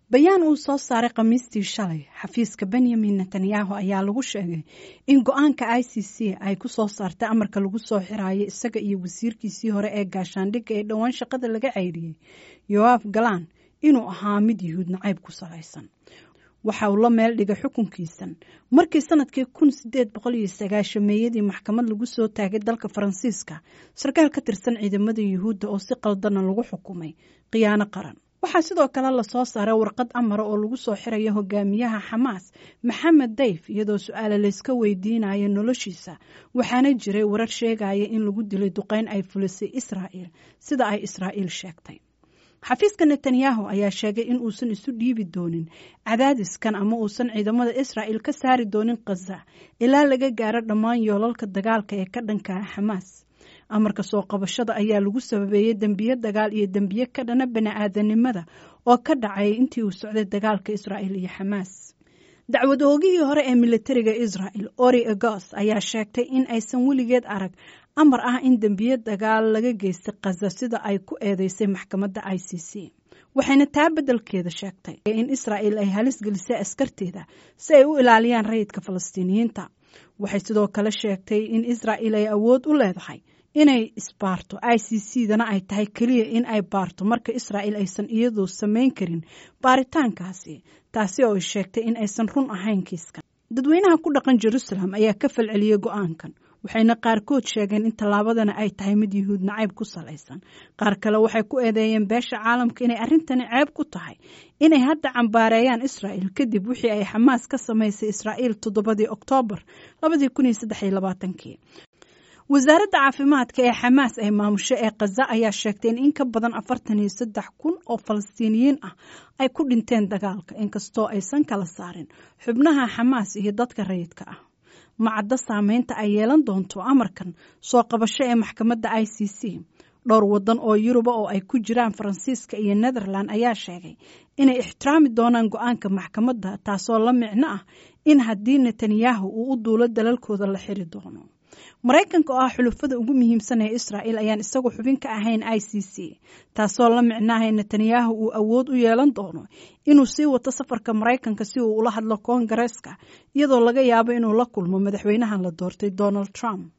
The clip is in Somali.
bayaan uu soo saaray khamiistii shalay xafiiska benyamin netanyahu ayaa lagu sheegay in go-aanka i c c ay ku soo saartay amarka lagu soo xiraayo isaga iyo wasiirkiisii hore ee gaashaandhigga ee dhowaan shaqada laga ceyriyey yoaf galan inuu ahaa mid yuhuud nacayb ku salaysan waxa uu la meel dhigay xukunkiisan markii sanadkii kun sideed boqol iyo sagaashameeyadii maxkamad lagu soo taagay dalka faransiiska sarkaal ka tirsan ciidamada yuhuudda oo si qaldana lagu xukumay khiyaano qaran waxaa sidoo kale lasoo saaray warqad amara oo lagu soo xirayo hogaamiyaha xamaas maxamed dayf iyadoo su-aale layska weydiinayo noloshiisa waxaana jiray warar sheegaya in lagu dilay duqeyn ay fulisay israa'il sida ay israa'iil sheegtay xafiiska netanyahu ayaa sheegay in uusan isu dhiibi doonin cadaadiskan ama uusan ciidamada israa'il ka saari doonin khaza ilaa laga gaaro dhammaan yoolalka dagaalka ee ka dhankaa xamaas amarka soo qabashada ayaa lagu sababeeyey dembiye dagaal iyo dembiye ka dhana bani-aadanimada oo ka dhacay intii uu socday dagaalka israa'il iyo xamaas dacwad oogihii hore ee militariga israa'il ori egos ayaa sheegtay in aysan weligeed arag amar ah in dembiye dagaal laga geystay khaza sida ay ku eedeysay maxkamadda i c c waxayna taa beddelkeeda sheegtay in israa'il ay halis gelisay askarteeda si ay u ilaaliyaan rayidka falastiiniyiinta waxay sidoo kale sheegtay in israa'il ay awood u leedahay inay isbaarto i c c dana ay tahay keliya in ay baarto marka israa'il aysan iyadu samayn karin baaritaankaasi taasi oo ay sheegtay in aysan run ahayn kiiskan dadweynaha ku dhaqan jerusalem ayaa ka falceliyey go-aankan waxayna qaarkood sheegeen in tallaabadana ay tahay mid yuhuud nacayb ku salaysan qaar kale waxay ku eedeeyeen beesha caalamka inay arrintani ceeb ku tahay inay hadda cambaareeyaan israa'il kadib wixii ay xamaas ka samaysay israa'iil toddobadii oktoobar labadii kun iyo saddex iyo labaatankii wasaaradda caafimaadka ee xamaas ay maamusho ee khaza ayaa sheegtay in in ka badan afartan iyo saddex kun oo falastiiniyiin ah ay ku dhinteen dagaalka inkastoo aysan kala saarin xubnaha xamaas iyo dadka rayidka ah macaddo saameynta ay yeelan doonto amarkan soo qabasho ee maxkamadda i c c dhowr waddan oo yuruba oo ay ku jiraan faransiiska iyo netherland ayaa sheegay inay ixtiraami doonaan go-aanka maxkamadda taasoo la micno ah in haddii netanyahu uu u duulo dalalkooda la xiri doono maraykanka oo ah xulufada ugu muhiimsan ee israa'il ayaan isagu xubin ka ahayn i c c taasoo la micnaahay netanyahu uu awood u yeelan doono inuu sii wato safarka maraykanka si uu ula hadlo koongareeska iyadoo laga yaabo inuu la kulmo madaxweynahan la doortay donald trump